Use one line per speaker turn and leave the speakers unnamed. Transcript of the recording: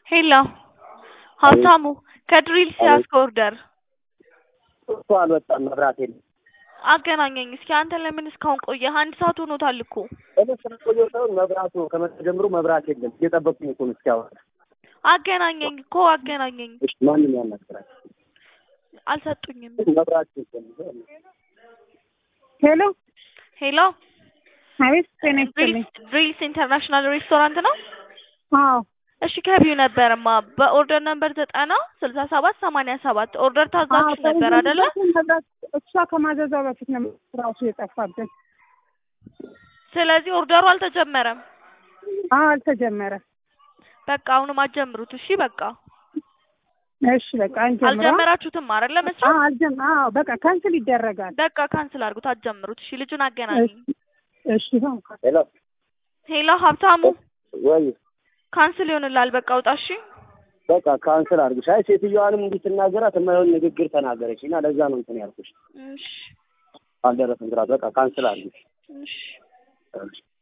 ሄሎ ሀብታሙ ከድሪል ሲያስክ ኦርደር
እኮ አልወጣም፣ መብራት የለም።
አገናኘኝ እስኪ። አንተ ለምን እስካሁን ቆየህ? አንድ ሰዓት ሆኖታል እኮ።
እኔ ስለቆየሁ ሳይሆን መብራቱ ከመጣ ጀምሮ መብራት የለም። እየጠበቅኩኝ እኮ ነው እስኪያወራ።
አገናኘኝ እኮ አገናኘኝ።
እሺ፣ ማንም ያናግራል።
አልሰጡኝም።
መብራት የለም።
ሄሎ
ሄሎ
አቤት፣ ጤና ይስጥልኝ።
ድሪልስ ኢንተርናሽናል ሬስቶራንት ነው?
አዎ
እሺ ከቢው ነበርማ በኦርደር ነምበር ዘጠና ስልሳ ሰባት ሰማንያ ሰባት ኦርደር ታዛችሁ ነበር አይደለ?
መብራት እሷ ከማዘዟ በፊት ነው ራሱ የጠፋብን።
ስለዚህ ኦርደሩ አልተጀመረም።
አዎ አልተጀመረም።
በቃ አሁንም አትጀምሩት። እሺ በቃ
እሺ በቃ እንጀምራ።
አልጀመራችሁትም አይደለ መስራት?
አዎ አልጀም አዎ በቃ ካንስል ይደረጋል።
በቃ ካንስል አድርጉት፣ አትጀምሩት። እሺ ልጁን አገናኝ።
እሺ ይሁን።
ሄሎ
ሄሎ ሀብታሙ
ወይ
ካንስል ይሆንላል። በቃ ውጣ። እሺ
በቃ ካንስል አድርግሽ። አይ ሴትዮዋንም እንዲህ ስናገራት የማይሆን ንግግር ተናገረች እና ለዛ ነው እንትን ያልኩሽ።
እሺ
አልደረሰም ግራት። በቃ ካንስል አድርግሽ።
እሺ
እሺ